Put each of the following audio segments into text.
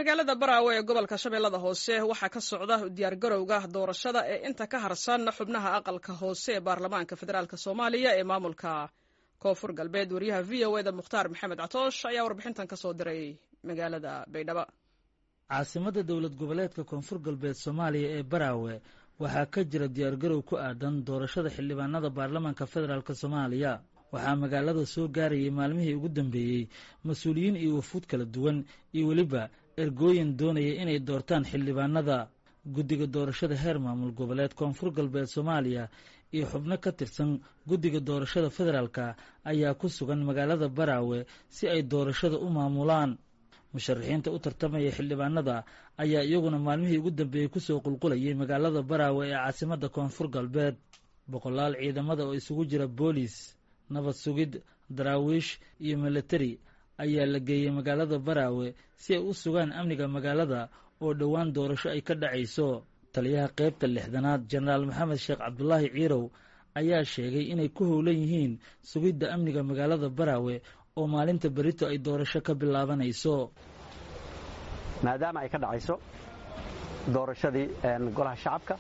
magaalada baraawe ee gobolka shabeellada hoose waxaa ka socda diyaargarowga doorashada ee inta ka harsan xubnaha aqalka hoose ee baarlamaanka federaalk soomaaliya ee maamulka koonfur galbeed wariyaha v o eda mukhtaar maxamed catoosh ayaa warbixintan ka soo diray magaalada baydhabo caasimada dowlad goboleedka koonfur galbeed soomaaliya ee baraawe waxaa ka jira diyaargarow ku aadan doorashada xildhibaanada baarlamaanka federaalk soomaaliya waxaa magaalada soo gaarayay maalmihii ugu dambeeyey mas-uuliyiin iyo wafuud kala duwan iyo weliba ergooyin doonaya inay doortaan xildhibaanada guddiga doorashada heer maamul goboleed koonfur galbeed soomaaliya iyo xubno ka tirsan guddiga doorashada federaalka ayaa ku sugan magaalada baraawe si ay doorashada u maamulaan musharaxiinta u tartamaya xildhibaanada ayaa iyaguna maalmihii ugu dambeeyey kusoo qulqulayay magaalada baraawe ee caasimadda koonfur galbeed boqolaal ciidamada oo isugu jira boolis nabad sugid daraawiish iyo milatari ayaa la geeyey magaalada baraawe si ay u sugaan amniga magaalada oo dhowaan doorasho ay ka dhacayso taliyaha qaybta lixdanaad jenaraal maxamed sheekh cabdulaahi ciirow ayaa sheegay inay ku howlan yihiin sugidda amniga magaalada baraawe oo maalinta berito ay doorasho ka bilaabanayso maadaama ay ka dhacayso doorashadii golaha shacabka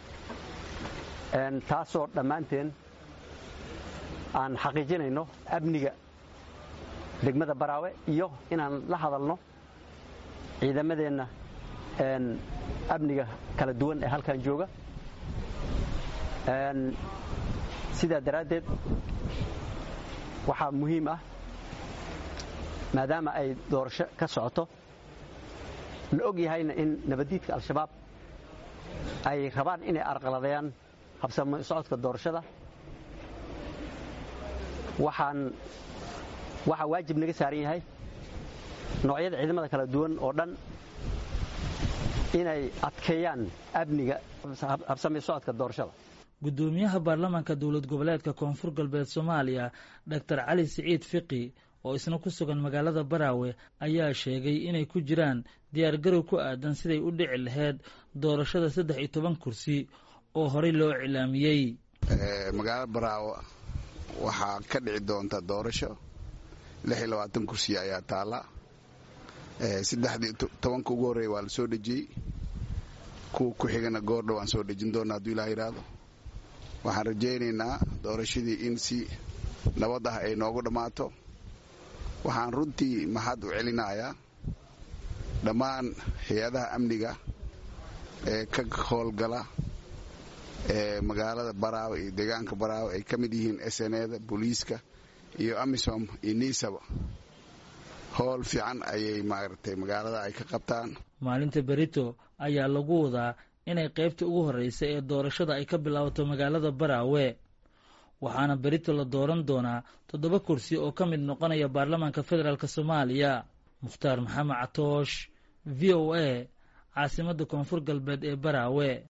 taasoo dhammaanteen aan xaqiijinayno amniga degmada baraawe iyo inaan la hadalno ciidamadeenna amniga kala duwan ee halkan jooga sidaa daraaddeed waxaa muhiim ah maadaama ay doorasho ka socoto la og yahayna in nabaddiidka al-shabaab ay rabaan inay arqaladayaan habsamo socodka doorashada waxaan waxaa waajib naga saaran yahay noocyada ciidamada kala duwan oo dhan inay adkeeyaan amniga habsami socodka doorashada guddoomiyaha baarlamaanka dowlad goboleedka koonfur galbeed soomaaliya doctor cali siciid fiqi oo isna ku sugan magaalada baraawe ayaa sheegay inay ku jiraan diyaargarow ku aadan siday u dhici lahayd doorashada saddex iyo toban kursi oo horey loo iclaamiyey magaalada baraawe waxaa ka dhici doonta doorasho lix iyo labaatan kursi ayaa taalla saddexdii tobanka ugu horreeya waa la soo dhejiyey kuwa ku xigana goordhow aan soo dhejin doona hadduu ilaa yidhaahdo waxaan rajaynaynaa doorashadii in si nabad ah ay noogu dhammaato waxaan runtii maxad u celinayaa dhammaan hay-adaha amniga ee ka howlgala ee magaalada baraawe iyo deegaanka baraawe ay ka mid yihiin sneda booliiska iyo amisom iyo niisaba howl fiican ayay maaragtay magaalada ay ka qabtaan maalinta berito ayaa lagu wadaa inay qaybta ugu horreysa ee doorashada ay ka bilaabato magaalada baraawe waxaana berito la dooran doonaa toddoba kursi oo ka mid noqonaya baarlamaanka federaalk soomaaliya mukhtaar maxamed catoosh v o a caasimadda koonfur galbeed ee baraawe